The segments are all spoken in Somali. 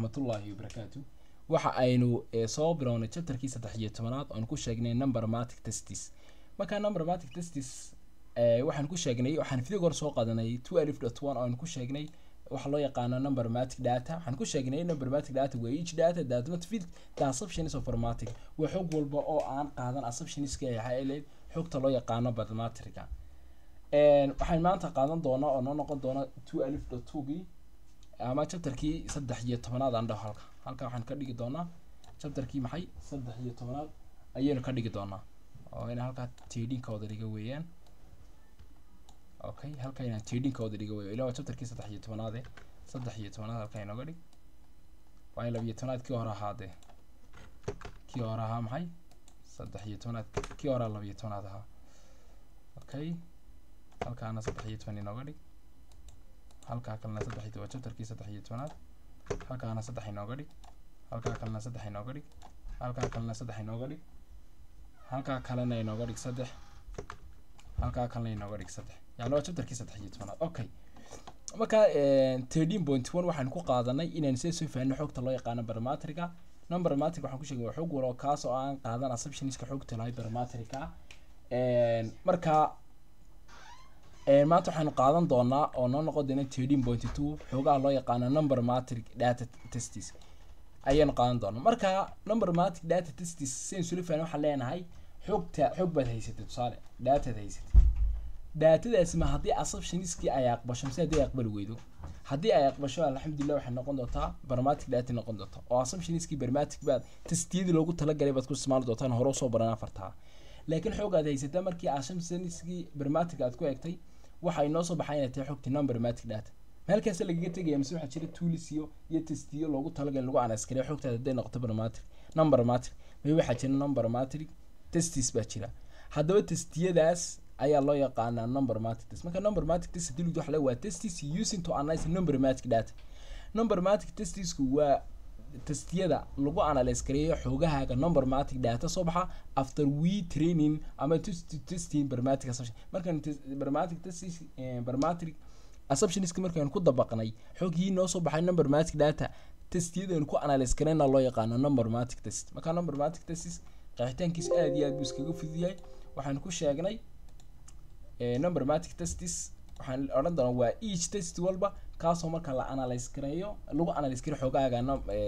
waraxmatullaahi wabarakaatu waxa aynu eh, soo bilownay chapterkii saddex iyo tobanaad oon ku sheegnay numbermatic testis markaa numbermatic testis eh, waxaan ku sheegnay waxaan video hore soo qaadanay two alif dot one oon ku sheegnay waxa loo yaqaano numbermatic data waxaan ku sheegnay numbermatic data waa each data that not fit the assumptions of formatic waa xog walba oo aan qaadan assumptionska ee waxay xogta loo yaqaano mathematica waxaan maanta qaadan doonaa oo noo noqon doona two alif dot two gii ama chapterkii saddex iyo tobanaad aan dhaho halka halka waxaan ka dhigi doonaa chapterkii maxay saddex iyo tobanaad ayaynu ka dhigi doonaa oo ina halkaa tidinka wada dhiga weeyaan okay halka inaan tidinka wada dhiga weeyo ilaa waa chapterkii saddex iyo tobanaade saddex iyo tobanaad halka inooga dhig waa in labiyo tobanaad kii hore ahaadee kii hore ahaa maxay saddex iyo tobanaad kii hore labiyo tobanaad ahaa okay halkaana saddex iyo toban inooga dhig halkaa kalena saddex iyo waa chapterkii saddex iyo tobanaad halkaana saddex inooga dhig halkaa kalena saddex inooga dhig halkaa kalena saddex inooga dhig halkaa kalena inooga dhig saddex halkaa kalena inooga dhig saddex yani waa chapterkii saddex iyo tobanaad okay marka thirteen point one waxaan ku qaadanay inaan see soo fahanno xogta loo yaqaano baramatrica numbermatic waxaan ku sheegay waa xog walo kaas oo aan qaadan assumptionska xogta lahay baramatrica marka maanta waxaanu qaadan doonaa oo noo noqon doona thirteen point two xoogaha loo yaqaano number matric data testis ayaanu qaadan doonaa marka number matric data testis sidan sula fahna waxaan leenahay xogta xog baad haysatay tusaale dataad haysatay datadaasi ma haddii assumptioniskii ay aqbasho mise haddii ay aqbali weydo haddii ay aqbasho alxamdulilah waxay noqon doontaa barmatic data noqon doonta oo assumptioniskii barmatic baad testiyadii loogu talagalay baad ku isticmaali doontaan hore usoo baran afartaa laakiin xoog aad haysataa markii assumptioniskii barmatic aad ku egtay waxa inoo soo baxay inay tahay xogti numbermatic data meelkaas lagaga tegaya mise waxaa jira tools iyo iyo testiyo loogu talagalay lagu anaskariya xogtaada hadday noqoto barmatic numbermatic may waxaa jira numbermatic testis baa jira haddaba testiyadaas ayaa loo yaqaanaa numbermatic test marka numbermatic test hadii lagu waxa waa testis using to analyze numbermatic data numbermatic testisku waa testiyada lagu analyze gareeyo xoogahaaga numbermatic data soo baxa after we training ama testing barmatic assumption markaan barmatic testis barmatic assumptionska markaan ku dabaqnay xoogii noo soo baxay numbermatic data testiyadaan ku analyze gareyna loo yaqaano numbermatic test marka numbermatic testis qeexitaankiisa aad iyo aad buu iskaga fudud yahay waxaan ku sheegnay numbermatic testis waxaan odhan doonaa waa each test walba kaasoo marka la analyze gareeyo lagu analyze gareyo xoogaaga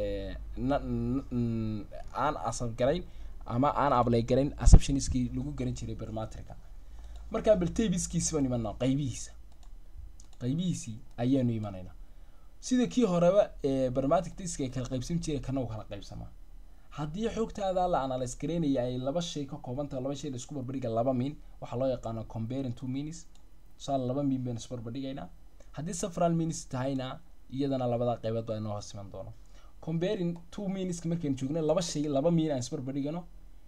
aan asab garayn ama aan ablay garayn assumptionskii lagu garan jiray barmatrica markaa bal tabiskiisi baan imanaa qaybihiisa qaybihiisii ayaanu imanaynaa sida kii horeba barmatic testska ay kala qaybsan jiray kana u kala qaybsamaa haddii xogtaada la analyze gareynaya ay laba shay ka koobantaha laba shay la isku barbardhiga laba min waxaa loo yaqaano comparing two minis tusaale laba min baynu isbarbardhigaynaa haddii several minis tahayna iyadana labada qaybood baa inoo hoos iman doono comparing two miniska markaynu joogna laba shay laba min aan isbarbardhigano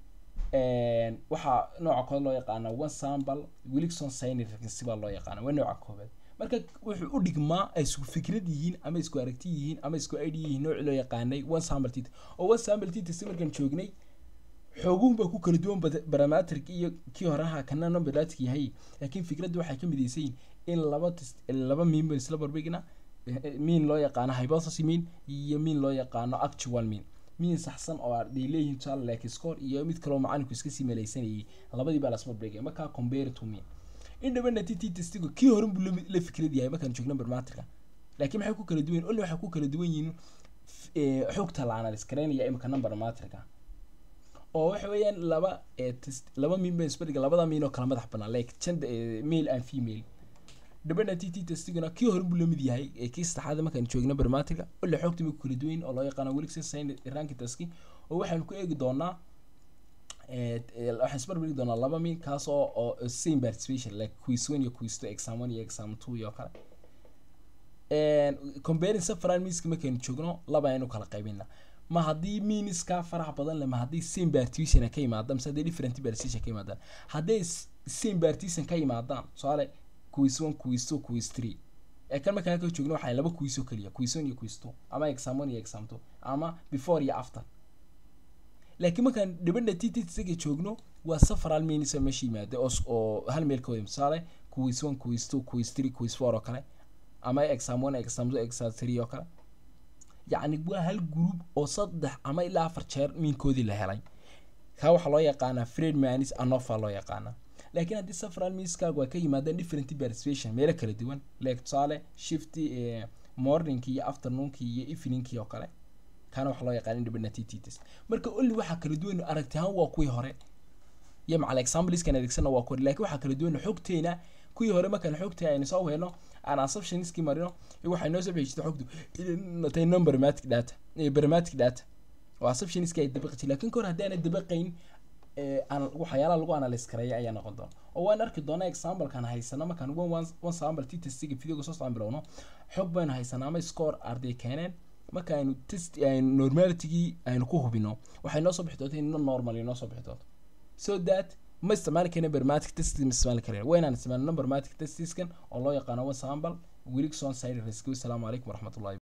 waxaa nooca kood loo yaqaana one sample wilson sign frequency baa loo yaqaana waa nooca koobaad marka wuxuu u dhigmaa ay isku fikrad yihiin ama isku aragti yihiin ama isku id yihiin nooci loo yaqaanay one sample tit oo one sample tit si markaan joognay xooguhun baa ku kala duwan baramatric iyo kii horeha kana numberlatic yahay laakiin fikradda waxay ka midaysayin in laba test laba miin baan isla barbigna miin loo yaqaano hypothesis mean iyo miin loo yaqaano actual mean miin saxsan oo arday leeyihiin tusaale like score iyo mid kaloo macalinku iska sii malaysanayay labadii baa lasma barbigay markaa compare to mean independent tt testigu kii horan buu la fikrad yahay markaan joogno barmatrica laakiin maxay ku kala duwan yihin only waxay ku kala duwan yihiin xogta la analyze gareynaya imika number matrica oo waxa weeyaan laba test laba min baan isbadhiga labada min oo kala madax banaan like gender male and female dependent tt testiguna kii horan buu lamid yahay ee kii saddexaad markaan joogno barmatrica ole xogta ma ku kala duwan oo loo yaqaano wilson sign ranki taski oo waxaan ku eegi doonaa waxaan isbarbardhigi doonaa laba min kaas oo oo same participation like quiz one iyo quiz two exam one iyo exam two iyo kale comparing several minska markaynu joogno laba aynu kala qaybina ma haddii miniska farax badan leh ma haddii same partition ka yimaadaan mise haddii different partition ka yimaadaan hadday same partition ka yimaadaan tusaale quiz one quiz two quiz three ee kan markaan ka joogno waxay laba quiz oo keliya quiz one iyo quiz two ama exam one iyo exam two ama before iyo after laakiin markaan dhibadha tt isaga joogno waa several minis meesha yimaada oo oo hal meel ka wada tusaale quiz one quiz two quiz three quiz four oo kale ama exam one exam two exam three oo kale yacni waa hal group oo saddex ama ilaa afar jeer miinkoodii la helay kaa waxaa loo yaqaanaa fredmanis anofa loo yaqaanaa laakiin haddii several miskaagu ay ka yimaadeen different participation meelo kala duwan like tusaale shifty morningki iyo afternoonki iyo eveningki oo kale kaana waxaa loo yaqaan independent test marka only waxaa kala duwan aragti ahaan waa kuwii hore iyo macal exampleskan adeegsana waa kuwii laakiin waxaa kala duwan xogteena kuwii hore markaan xogta aynu soo helno aan assumptionski marino waxay noo soo bixi jirtay xogtu inay non barmatic data barmatic data oo assumptionski ay dabaqi jirtay laakiin kahor haddii aanay dabaqayn aan waxyaalaha lagu analyse kareeya ayaa noqon doona oo waan arki doonaa examplekan haysano markaan one one one sample t testiga videoga soo socon bilowno xog baynu haysanaa ama score arday keeneen marka aynu test aynu normalitygii aynu ku hubino waxay noo soo bixi doonta in normal noo soo bixi doonto so that ma isticmaali karna barmatic test ma isticmaali kareen waa inaan isticmaalno barmatic testiskan oo loo yaqaano one sample wilson side risk wasalaamu calaykum waraxmatullahi